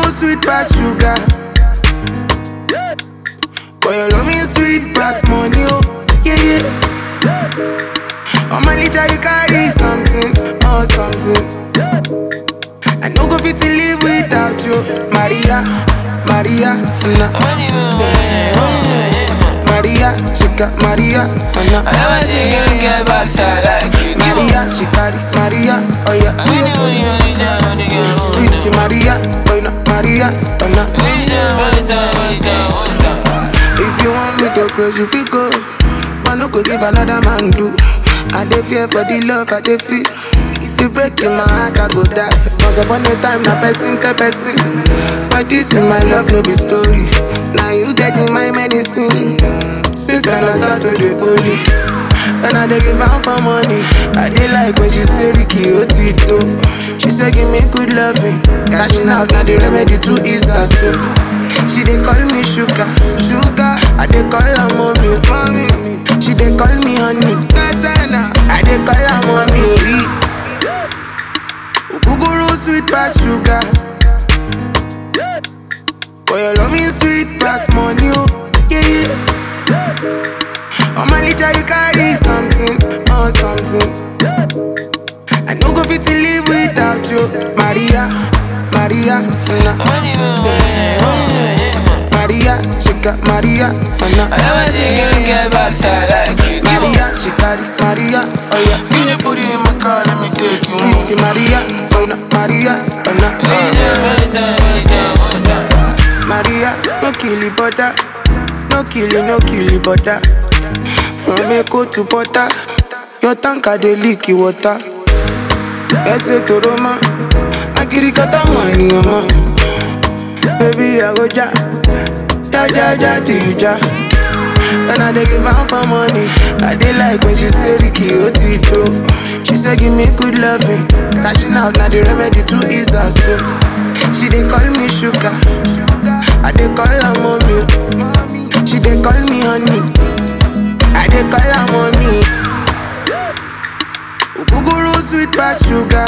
sweet pass sugar. Boy, your love me sweet pass money, oh yeah yeah. On my litter you carry something, oh something. I no go fit to live without you, Maria, Maria, na. Maria, she got Maria, oh I na. never see a girl get backside like you do. Maria, she carry Maria, oh yeah. Only, only, only time, only girl. Sweet Maria, boy na Maria, oh na. Only time, only time, only time, only time. If you want me to close, you feel go. But no go give another man do. I dey fear for the love I dey feel. If you break in my heart, I go die. Once upon a time, na person tell person. But this in my love, no be story. Now you get in my medicine. Since then I start to dey holy. And I dey give am for money. I dey like when she say Ricky Otito. She say give me good loving. Cashing out na the remedy to ease her soul. She dey call me sugar, sugar. I dey call her mommy, mommy. She dey call me honey, Gazana. I dey call her mommy. Ogogoro sweet pass sugar. Boy, your love me sweet pass money, oh yeah yeah. On my litter you carry something, oh something. I no go fit to live without you, Maria, Maria, na. Only, only, only, Maria, she got Maria, oh I na. never see a girl get backside like you do. Maria, she carry Maria, oh yeah. Can you put it in my car? Let me take you. Sweet Maria, oh na, Maria, oh na. Only time, only time, only time, only time. Maria, no kill it, butter. No kill it, no kill it, butter. From Echo to Butter, your tanker dey leak the water. Ese to Roma, Agiri kata money, mama. Baby, I go ja, ja ja ja till you ja. And I dey give am for money. I dey like when she say Ricky Otito. She say give me good loving. Cashing out na the remedy to ease her soul. She dey call me sugar. I dey call her mommy. She dey call me honey. I dey call her mommy. Ogogoro sweet pass sugar.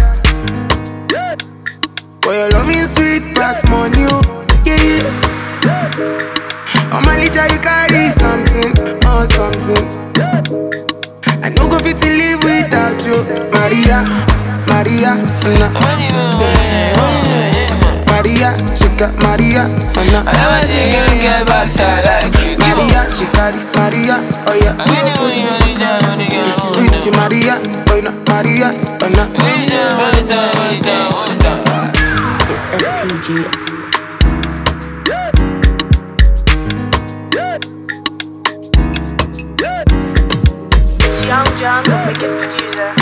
Boy, your love me sweet pass money, oh yeah yeah. On my litter you carry something, oh something. I no go fit to live without you, Maria, Maria, na. Only, only, only, Maria, she got Maria, oh na. I never see a girl get backside like you do. Maria, she carry Maria, oh yeah. Only, only, only time, only girl. Sweet Maria, boy na Maria, oh na. Only time, only time, only time, only time. It's STG. It's Young John, the wicked producer.